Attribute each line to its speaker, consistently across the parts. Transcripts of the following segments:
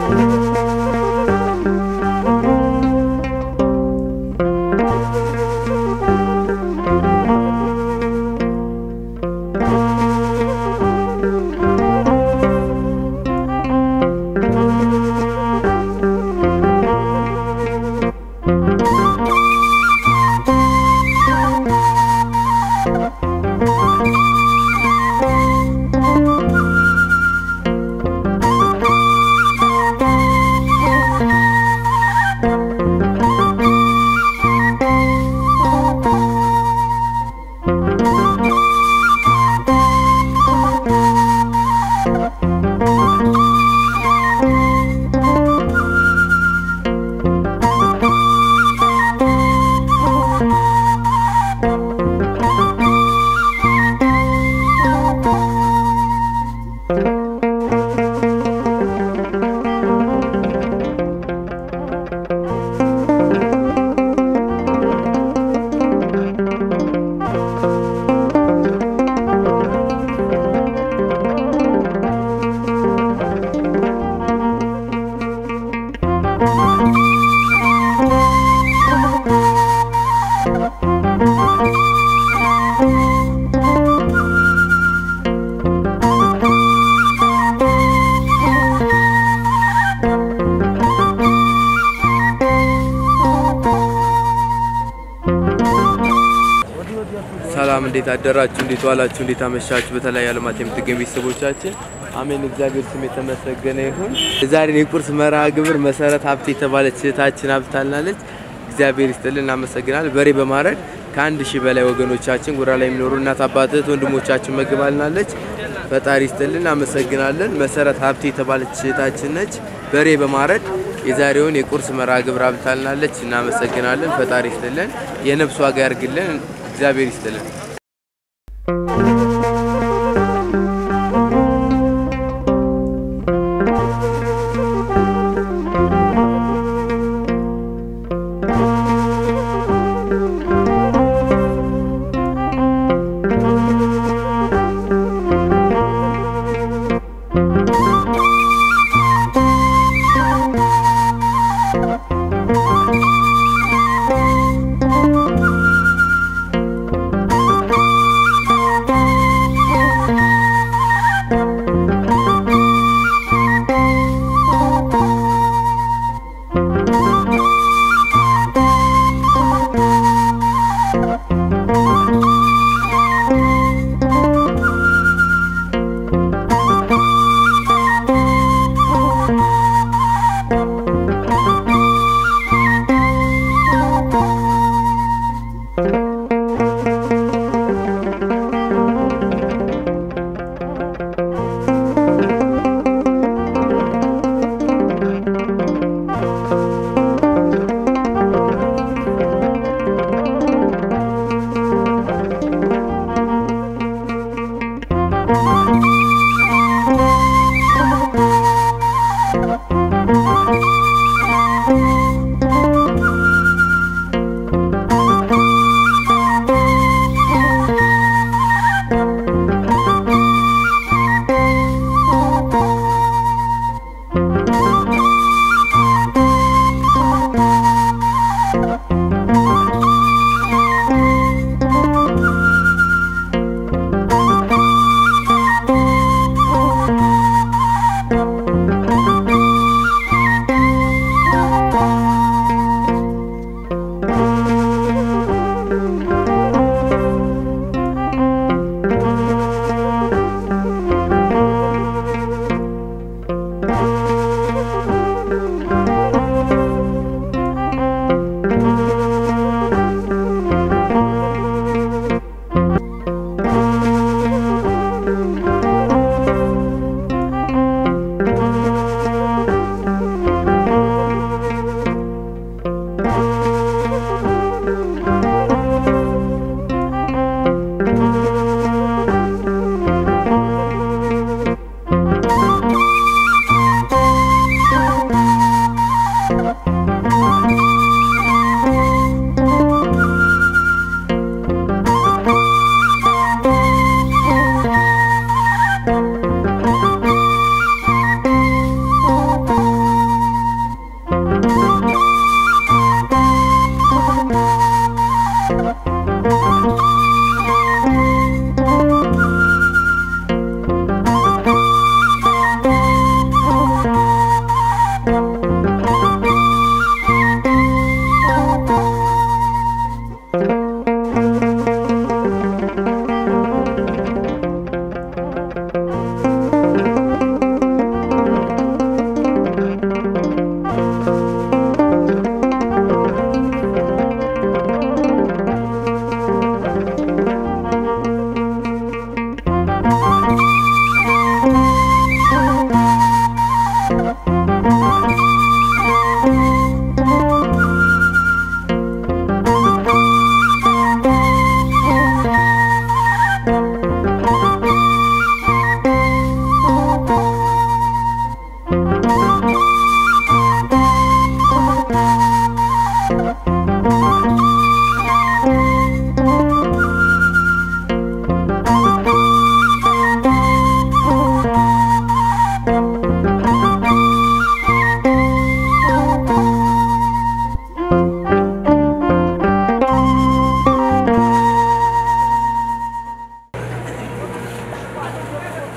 Speaker 1: ሰላም እንዴት አደራችሁ? እንዴት ዋላችሁ? እንዴት አመሻችሁ? በተለያየ ዓለማት የምትገኙ ቤተሰቦቻችን አሜን። እግዚአብሔር ስም የተመሰገነ ይሁን። የዛሬን የቁርስ መርሃ ግብር መሰረት ሀብት የተባለች እህታችን ሀብታልናለች። እግዚአብሔር ይስጥልን፣ እናመሰግናል። በሬ በማረድ ከአንድ ሺህ በላይ ወገኖቻችን ጉራ ላይ የሚኖሩ እናት አባት እህት ወንድሞቻችን መግባልናለች። ፈጣሪ ይስጥልን፣ እናመሰግናለን። መሰረት ሀብት የተባለች እህታችን ነች። በሬ በማረድ የዛሬውን የቁርስ መርሃ ግብር ሀብታልናለች። እናመሰግናለን። ፈጣሪ ይስጥልን፣ የነፍስ ዋጋ ያርግልን። እግዚአብሔር ይስጥልን።
Speaker 2: Thank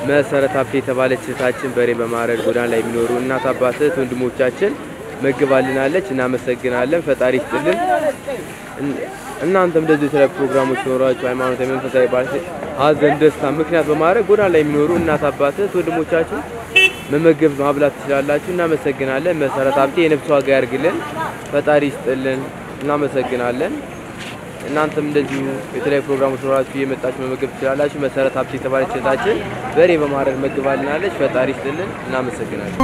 Speaker 1: መሰረት ሀብቴ የተባለች እህታችን በሬ በማረድ ጎዳና ላይ የሚኖሩ እናት አባት እህት ወንድሞቻችን መግባልናለች። እናመሰግናለን። ፈጣሪ ይስጥልን። እን- እናንተም እንደዚህ የተለያዩ ፕሮግራሞች ሲኖራችሁ ሃይማኖታዊ፣ መንፈሳዊ፣ ባህል፣ ሀዘን፣ ደስታ ምክንያት በማድረግ ጎዳና ላይ የሚኖሩ እናት አባት እህት ወንድሞቻችን መመገብ ማብላት ትችላላችሁ። እናመሰግናለን። መሰረት ሀብቴ የነፍስ ዋጋ ያርግልን። ፈጣሪ ይስጥልን። እናመሰግናለን። እናንተም እንደዚሁ የተለያዩ ፕሮግራሞች ሲኖራችሁ እየመጣችሁ መመገብ ትችላላችሁ። መሰረት ሀብቴ የተባለች እህታችን በሬ በማረድ መግባልናለች። ፈጣሪ ይስጥልን። እናመሰግናለን።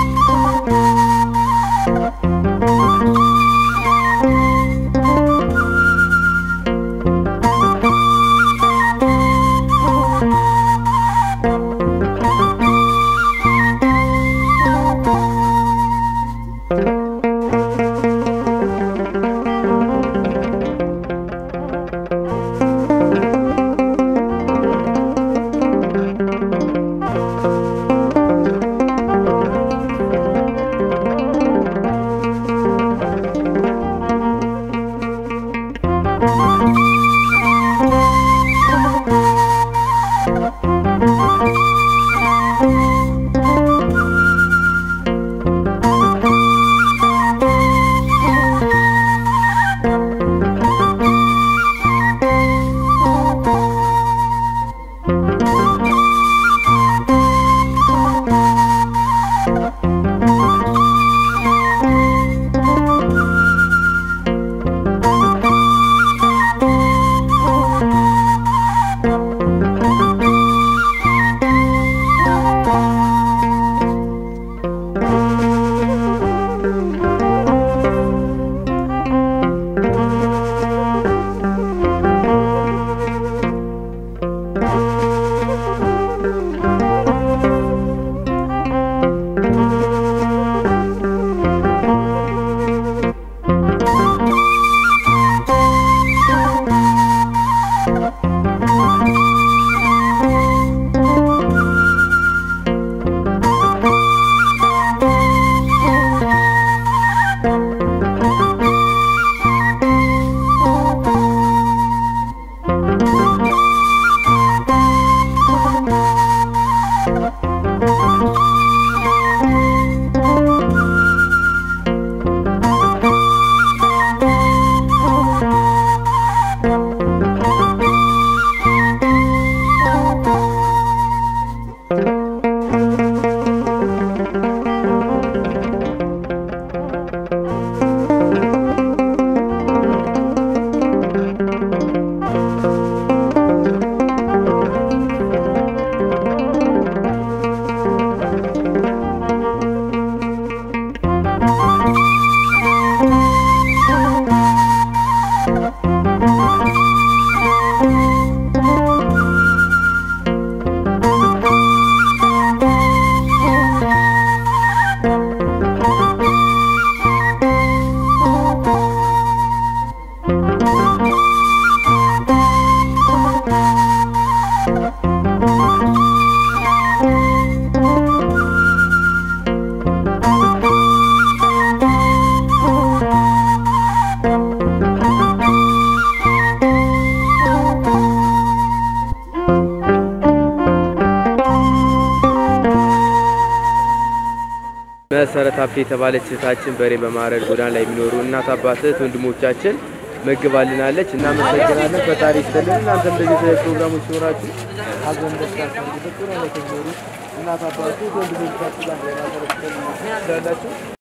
Speaker 1: መሰረት ሀብቴ የተባለች እህታችን በሬ በማረድ ጎዳና ላይ የሚኖሩ እናት አባት እህት ወንድሞቻችን መግባልናለች። እናመሰግናለን። ፈጣሪ ይስጥልን። እናንተም እንደዚህ የተለያዩ ፕሮግራሞች ሲኖራችሁ ሀዘን፣ ደስታ፣ ሰርግ፣ በጎዳና ላይ ከሚኖሩ እናት አባት እህት ወንድሞቻችሁ ጋር ትችላላችሁ።